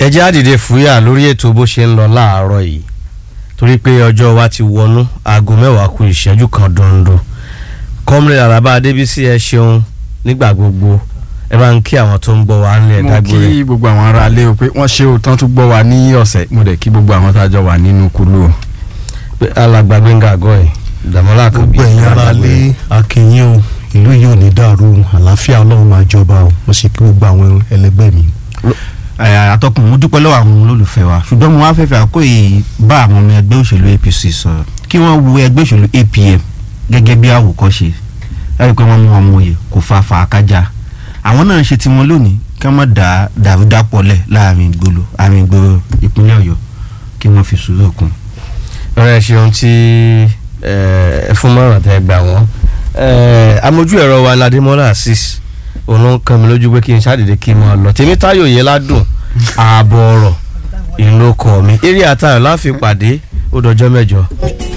ẹ jẹ́ àdìde fúyà lórí ètò bó ṣe ń lọ láàárọ̀ yìí torí pé ọjọ́ wa ti wọnú aago mẹ́wàá kù ìṣẹ́jú kan dondo kọ́mìnrin àràbà adébísí ẹ ṣeun nígbà gbogbo ẹ bá ń kí àwọn tó ń gbọ́ wa ńlẹ̀ mo dágbére kí gbogbo àwọn ará ilé o pé wọ́n ṣe òótọ́ tún gbọ́ wa ní ọ̀sẹ̀ mo dẹ̀ kí gbogbo àwọn tá a jọ wà nínú kúlù o. pé alàgbà gbẹ̀ngà àgọ́ ẹ̀ dàmọ́lá kan gbogbo ẹ̀yin ará lé akínyìn o ìlú yìí ò ní dàrú àlàáfíà ọlọ́run máa jọba o mo sì kí gbogbo àwọn ẹlẹgbẹ́ mi. Ẹ, atọ́kùn mo dúpẹ́ lọ́wọ́ àwọn olólùfẹ́ wa ṣùgbọ́n mo wá fẹ́ fẹ́ àkó yìí bá àwọn ọmọ ẹgbẹ́ òṣèlú APC sọ̀rọ̀ kí wọ́n wo ẹgbẹ́ òṣèlú APM gẹ́gẹ́ bí àwòkọ́ṣe ẹ rí i pé wọ́n mú ọmọ òye kò fa fàákájà àwọn náà ṣe tiwọn lónìí kí wọ́n má dá dàrúdàpọ̀lẹ̀ láàrin ìgboro àárín ìgboro ìpínlẹ̀ Ọ̀yọ́ kí wọ́n fi sùúrù kún. ọ̀rẹ́ ṣeun tí ẹ fún mọ́ràn tẹ́ gbà wọ́n amójú ẹ̀rọ wa ládìmọ́lá asis òun ló ń kàn mí lójú pé kí n ṣàdédé kí n máa lọ tèmi táyò yẹn ládùn ààbọ̀ ọ̀rọ̀ ìlú ọkọ̀ mi eré àtàrà láfi pàdé ó dọjọ́ mẹ́jọ.